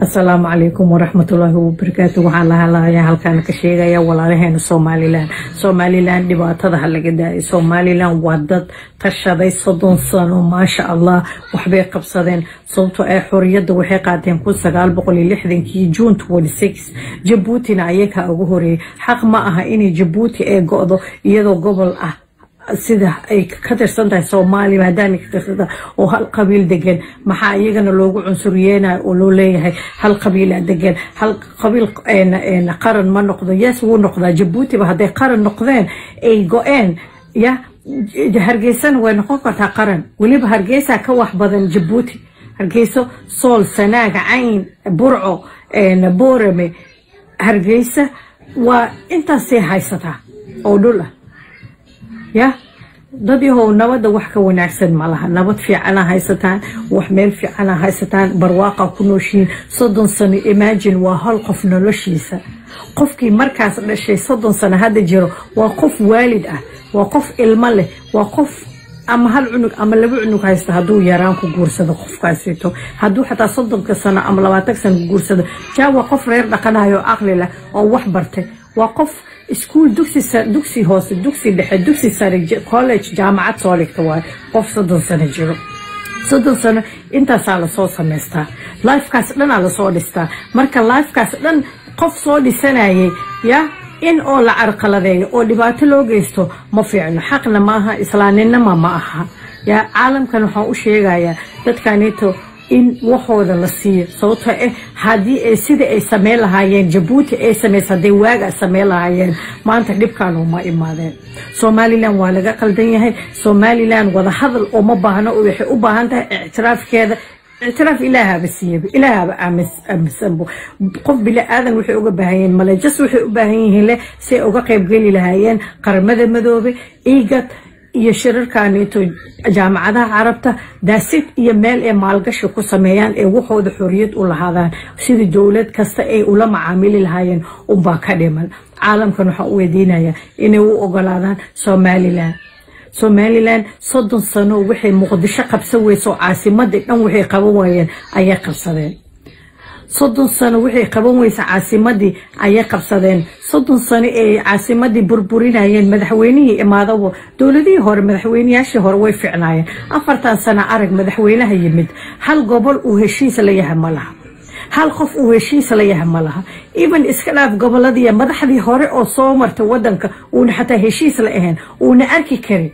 asalaamu calaykum waraxmatullaahi wabarakaatu waxaan lahalayaa halkaan ka sheegaya walaalaheena somalilan somalilan dhibaatada ha laga daayay somalilan waa dad tashaday soddon sano maasha allah waxbay qabsadeen sababtoo ay xoriyadda waxay qaateen kun sagaal boqol iyo lixdankii june twenty six jabuutina ayakaa ugu horeeyay xaq ma aha inay jabuuti ay go-do iyadoo gobol ah sida ay ka tirsan tahay soomaaliya maadaama ka tirsan tahay oo hal qabiil degan maxaa iyagana loogu cunsuriyeenayo oo loo leeyahay hal qabiila degan hal qabiil qaran ma noqdo yes wuu noqdaa jabuutiba hadday qaran noqdeen ay go-een ya hargeysana way noqon kartaa qaran weliba hargeysa ka wax badan jabuuti hargeyso sool sanaaga cayn burco boorame hargeysa waa intaasay haysataa oo dhul ah ya dad yahow nabadda wax ka wanaagsan ma laha nabad fiicana haysataan wax meel fiicana haysataan barwaaqa ku nooshiin soddon sano imagine waa hal qof noloshiisa qofkii markaas dhashay soddon sano hadda jiro waa qof waalid ah waa qof ilmo leh waa qof ama hal cunug ama laba cunug haysta hadduu yaraan ku guursado qofkaasito hadduu xataa soddonka sano ama labaatan sano ku guursado jaa waa qof reer dhaqanayo aqli leh oo wax bartay waa qof iskuol dugsi hoose dugsi dhexe dugsi sare college jaamacad soo dhigta waay qof soddon sano jiro soddon sano intaasaa lasoo samaystaa lifekaas dhanaa lasoo dhistaa marka lifekaas dhan qof soo dhisanayay ya in oo la carqaladeeyo oo dhibaato loo geysto ma fiicno xaqna ma aha islaaninima ma aha ya caalamkan waxaan u sheegayaa dadkanito in waxooda la siiyo sababtoo ah haddii ay sida ay sameyn lahaayeen jabuuti ay samaysa hadday waagaa sameyn lahaayeen maanta dhibkan uma imaadeen somalilan waa laga qaldan yahay somalilan wada hadal uma baahno waxay u baahan tahay ictiraafkeeda ictiraaf ilaahaba siiyaba ilaahaba aaminsanbo qof bili aadan waxay uga baahan yihiin malejas waxay u baahan yihiin leh si ay uga qaybgeli lahaayeen qaramada madoobe igad iyo shirarkaneeto jaamacadaha carabta daasid iyo meel ay maalgashi ku sameeyaan ee waxooda xoriyad u lahaadaan sidii dowlad kasta ay ula macaamili lahaayeen unbaa ka dhiman caalamkan waxaa u weydiinaya inay u ogolaadaan somalilan somalilan soddon sano waxay muqdisho qabsan weyso caasimadii dhan waxay qaban waayeen ayay qabsadeen soddon sano waxay qaban weysa caasimadii ayay qabsadeen soddon sano ee caasimadii burburinayeen madaxweynihii imaadabo dowladihii hore madaxweyneyaashii hore way ficnaayeen afartan sano arag madaxweynaha yimid hal gobol uu heshiis la yahay ma laha hal qof uu heshiis la yahay ma laha even iska dhaaf goboladiiya madaxdii hore oo soo martay wadanka uuna xataa heshiis la ahayn uuna arki karin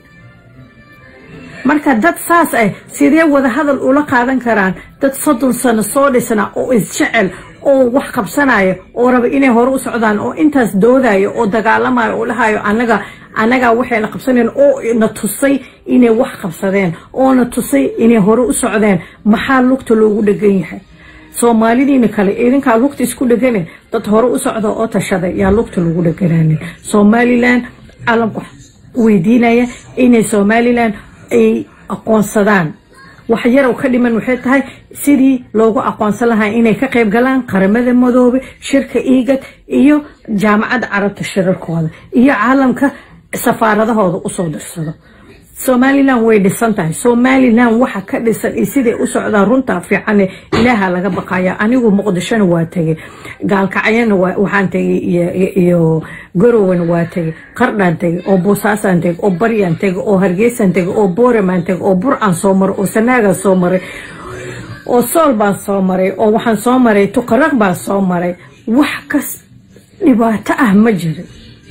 marka dad saas ah sidee wada hadal ula qaadan karaan dad soddon sano soo dhisna oo isjecel oo wax qabsanaya oo raba inay hore u socdaan oo intaas doodayo oo dagaalamayo oo dhahayo anaga anagaa waxayna qabsaneen oo na tusay inay wax qabsadeen oo na tusay inay hore u socdeen maxaa lugta loogu dhegan yahay soomaalidiina kale idinkaa lugta isku dhegane dad hore u socda oo tashaday yaa lugta lagu dhegananin somalilan caalamka weydiinaya inay somalilan ay aqoonsadaan wax yarow ka dhiman waxay tahay sidii loogu aqoonsan lahaa inay ka qayb galaan qaramada madoobe shirka iigad iyo jaamacadda carabta shirarkooda iyo caalamka safaaradahooda usoo dirsado somalilan way dhisan tahay somalilan waxa ka dhisan iyo siday u socdaan runtaa fiicane ilaaha laga baqaya anigu muqdishona waa tegay gaalkacyana waxaan tegay iyo garowana waa tegay qardhaan tegay oo boosaasaan tegay oo baryaan tegay oo hargeysaan tegay oo booramaan tegay oo burcaan soo maray oo sanaagaan soo maray oo sool baan soo maray oo waxaan soo maray tuqaraq baan soo maray wax kas dhibaato ah ma jirin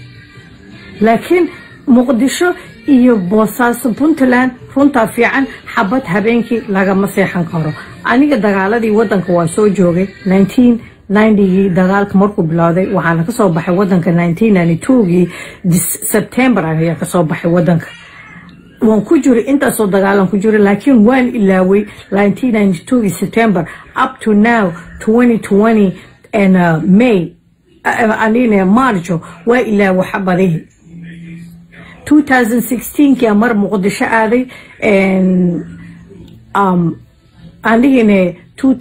laakiin muqdisho iyo boosaaso puntland runtaa fiican xabad habeenkii lagama seexan karo aniga dagaaladii wadanka waa soo joogay gii dagaalka markuu bilowday waxaana kasoo baxay wadanka gii sebtembar ayaa kasoo baxay wadanka waan ku jiray intaasoo dagaalan ku jiray laakiin waan ilaaway gii september up to now may marjo waa ilaawo xabadihii 2016 kia mar muqdisho aaday aan dhihine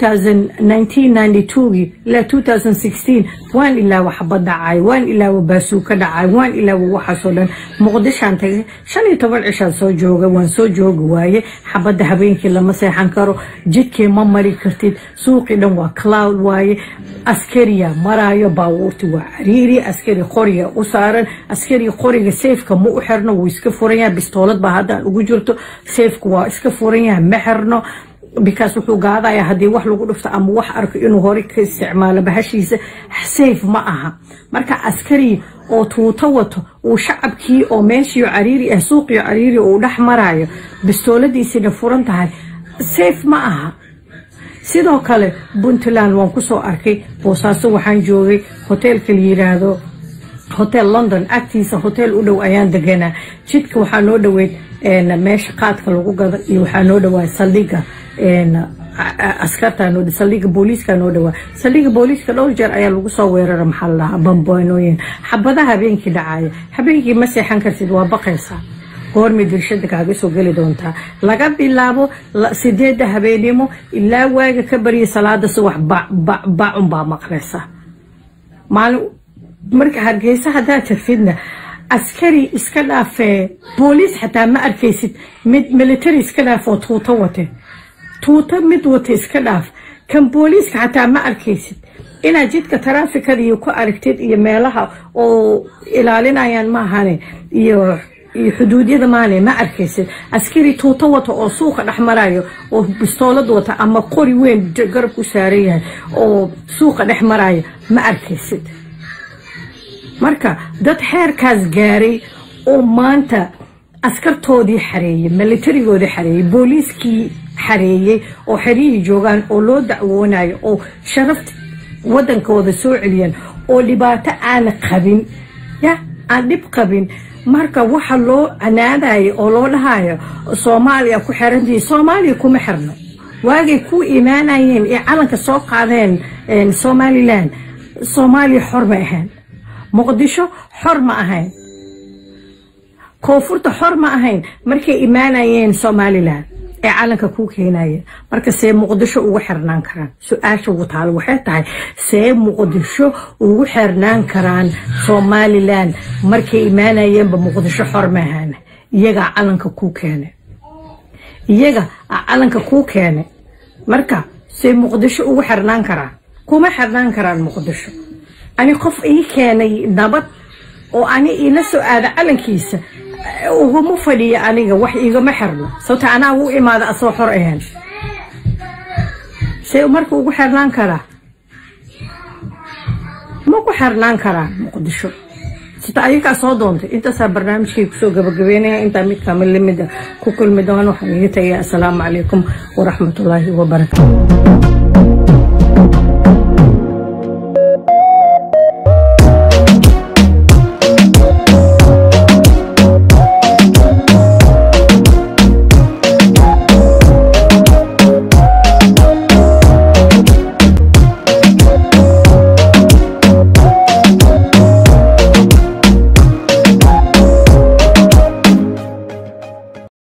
1992gii ilaa 2016 waan ilaawa xabad dhacay waan ilaawa baasuuka dhacay waan ilaawa waxaasoo dhan muqdishaan tagay shan iyo toban cishaan soo jooga waan soo joogi waaye xabadda habeenkii lama seexan karo jidkii ma mari kartid suuqii dhan waa cloud waaye askariya maraayo baabuurti waa cariiri askari qoriga u saaran askari qoriga seefka ma u xirno wuu iska furan yahay bistoolad baa haddaan ugu jirto seefku waa iska furan yahay ma xirno bikaas wuxuu gaadaya haddii wax lagu dhufto ama wax arko inuu hore ka isticmaalo bahashiisa safe ma aha marka askari oo tuuto wato uu shacabkii oo meeshii cariiri ah suuqii cariiri uu dhex marayo bistooladiisina furan tahay safe ma aha sidoo kale puntland waan kusoo arkay boosaaso waxaan joogay hoteelka la yiraahdo hotel london agtiisa hotel u dhow ayaan deganaa jidka waxaa noo dhoweyd meesha qaadka lagu gado iyo waxaa noo dhawaa saldhiga askarta saldhiga booliiska noo dhawaa saldhiga booliiska dhowr jeer ayaa lagu soo weerara maxaa la dhahaa bamboonooyin xabadaha habeenkii dhacaya habeenkii ma seexan kartid waa baqaysaa goormay dirshada kaaga soo geli doontaa laga bilaabo sideedda habeenimo ilaa waaga ka barya salaada subax bacun baa maqlaysa maalin marka hargeysa haddaad tagtidna askari iska dhaafee booliis xataa ma arkaysid mid military iska dhaafoo tuuto wate tuuto mid wata iska dhaaf kan booliiska xataa ma arkaysid inaad jidka taraafikada iyo ku aragtid iyo meelaha oo ilaalinayaan maahane iyo iyo xuduudyada maale ma arkaysid askari tuuto wata oo suuqa dhex marayo oo bistoolad wata ama qori weyn garab ku saaran yahay oo suuqa dhex marayo ma arkaysid marka dad xeerkaas gaaray oo maanta askartoodii xareeyey militarigoodii xareeyey booliiskii xareeyey oo xeryihii joogaan oo loo dacwoonayo oo sharafta wadankooda soo celiyaan oo dhibaato aan qabin ya aan dhib qabin marka waxa loo canaadayo oo loo dhahayo soomaaliya ku xirantii soomaaliya kuma xirno waagay ku imaanayeen ee calanka soo qaadeen somalilan soomaaliya xor ma ahayn muqdisho xor ma ahayn koonfurta xor ma ahayn markay imaanayeen somalilan ee calanka ku keenayeen marka see muqdisho ugu xirnaan karaan su-aasha ugu taalo waxay tahay see muqdisho ugu xirnaan karaan somalilan markay imaanayeenba muqdisho xor ma ahaan iyagaa calanka kuu keene iyaga calanka kuu keene marka see muqdisho ugu xirnaan karaan kuma xirnaan karaan muqdisho ani qof ii keenay nabad oo ani iila soo aada calankiisa uguma fadhiya aniga wax igama xirno sababta anaa u imaada asoo xor ahayn see marka ugu xirnaan karaa ma ku xirnaan karaa muqdisho sita ayagaa soo doontay intaasaa barnaamijkay kusoo gabagabeynaya intaa mid kamid lamida ku kulmi doona waxaan iga tagaya assalaamu calaykum waraxmatullaahi wabarakaatu